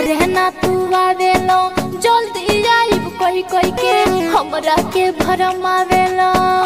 घरे ना तू आवेलो जल्दी आइब कोई कोई के हमरा के भरम आवेलो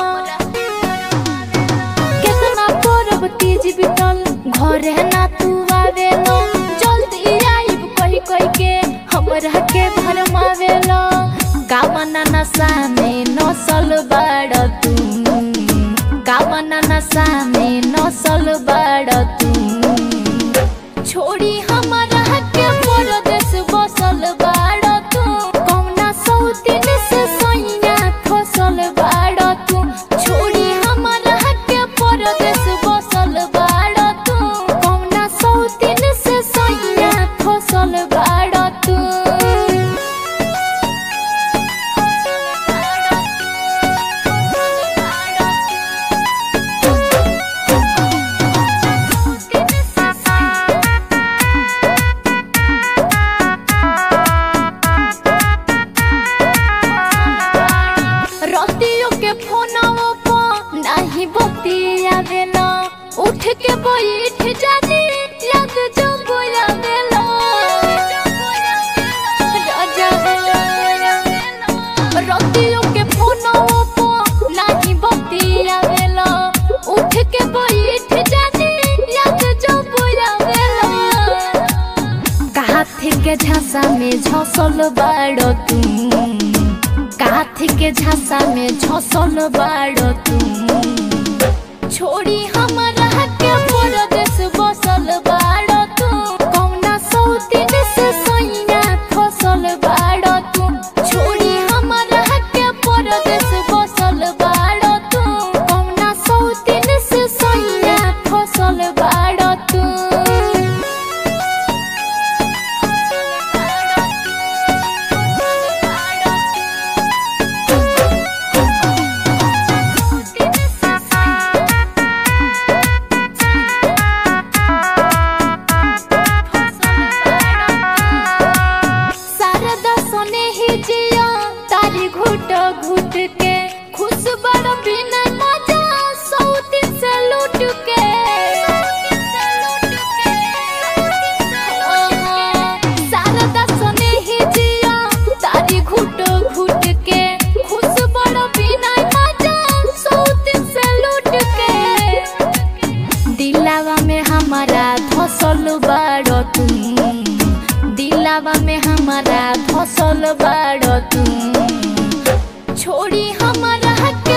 केतना परब तीज बितल घरे ना तू आवेलो जल्दी आइब कोई कोई के हमरा के भरम आवेलो गावना नशा में नसल बाड़ तू गावना नशा में नसल बाड़ तू छोड़ी हमारा के परदेश बसल बाड़ तू कौना सौतीन से सैया फसल बाड़ तू छोड़ी हमारा के परदेश बसल बाड़ तू कौना सौतीन से सैया फसल बाड़ तू रतियो के फोनवो पर नाही बतियावेला उठ के बैठ जानी याद जो बोयावेला राजा रतियो के फोनवो पर नाही बतियावेला उठ के बैठ जानी याद जो बोयावेला काथी के झांसा में झसल बाड़ तू काथी के झांसा में झसल बाड़ तू छोड़ी हमारा के परदेश बसल बाड़ तू कौना सौतीन से सैया फसल बाड़ तू छोड़ी हमारा के परदेश बसल बाड़ तू कौना सौतीन से सैया फसल बाड़ तू शारदा सने ही जिया तारी घुट घुट के खुश बड़ बिना मजा सौती से लूट के शारदा सने ही जिया तारी घुट घुट के खुश बड़ बिना मजा सौती से लूट के दिलावा में हमारा धसल बाड़ तू दिलावा में हमारा धसल बाड़ तू छोड़ी हमारा के